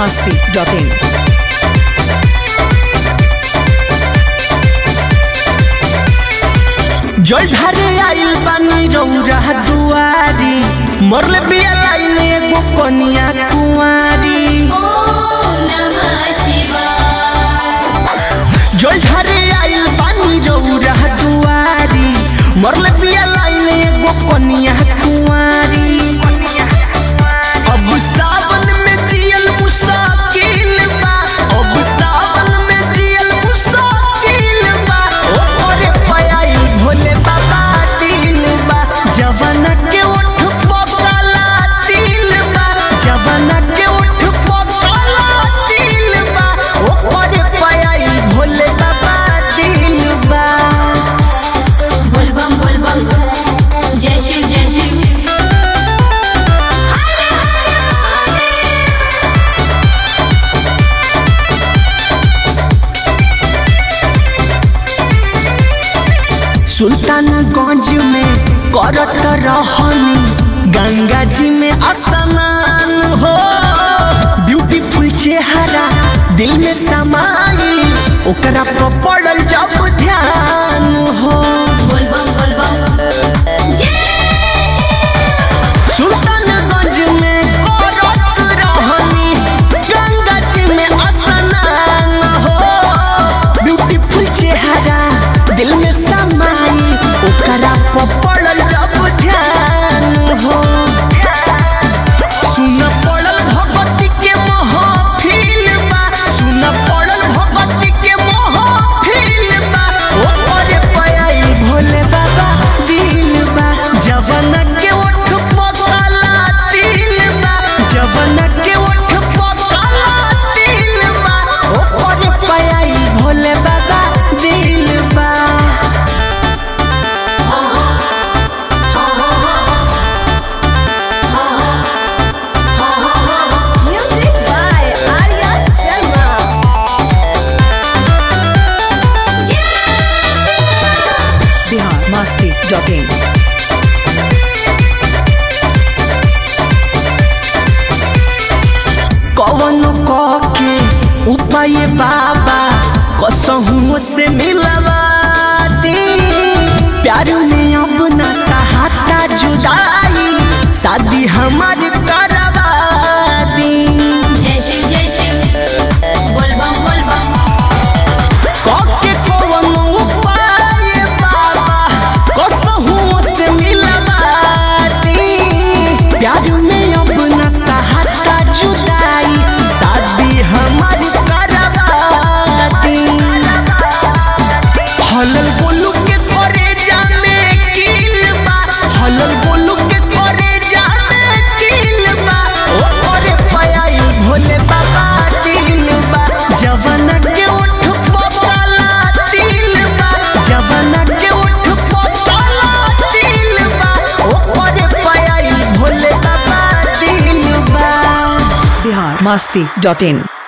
masti.in. जल ढारे आइल बानी रौरा दुआरी मरले बिया लाइन एगो कनिया कुंवारी जल ढारे आइल बानी रौरा दुआरी मरले बिया लाइन एगो कनिया कुंवारी अब सावन में जियल मुसाकिल बा अब सावन में जियल मुसाकिल बा ओ ओरे पयाई भोले बाबा दिल बा जवाना के उठ पकाला दिल बा जवाना के उठ पकाला दिल बा ओ ओरे पयाई भोले बाबा दिल बा बोलबम बोलबम जय शिव जय शिव सुल्तानगंज में करत रहनी गंगा जी में स्नान हो ब्यूटीफुल चेहरा दिल में समाई ओकरा पर पड़ल जब ध्यान हो बोलबम बोलबम जय सुल्तानगंज में करत रहनी गंगा जी में स्नान हो ब्यूटीफुल चेहरा दिल में समाई ओकरा पर पड़ल जब ध्यान हो सुन पड़ल भगवती के महफिल बा सुन पड़ल भगवती के महफिल बा ओ ओरे पयाई भोले बाबा दिल बा जवाना के ओठ पकाला दिल बा जवाना के ओठ पकाला दिल बा ओ ओरे पयाई भोले बाबा दिल बा music by Arya Sharma Bihar masti.in. कवन के उपाय बाबा कसहू से मिलवा दी प्यार में अब न सहाता जुदाई शादी हमार करवा दी जय शिव जय शिव बोलबम बोलबम कके कवन उपाय बाबा कसहू से मिलवा दी प्यार में अब न सहाता जुदाई शादी हमार करवा दी हलल बोलू के करे जाने किल बा हलल बोलू के करे जाने किल बा ओ ओरे पयाई भोले बाबा दिल बा जवाना के उठ पकाला दिल बा जवाना के उठ पकाला दिल बा ओ ओरे पयाई भोले बाबा दिल बा Bihar masti.in.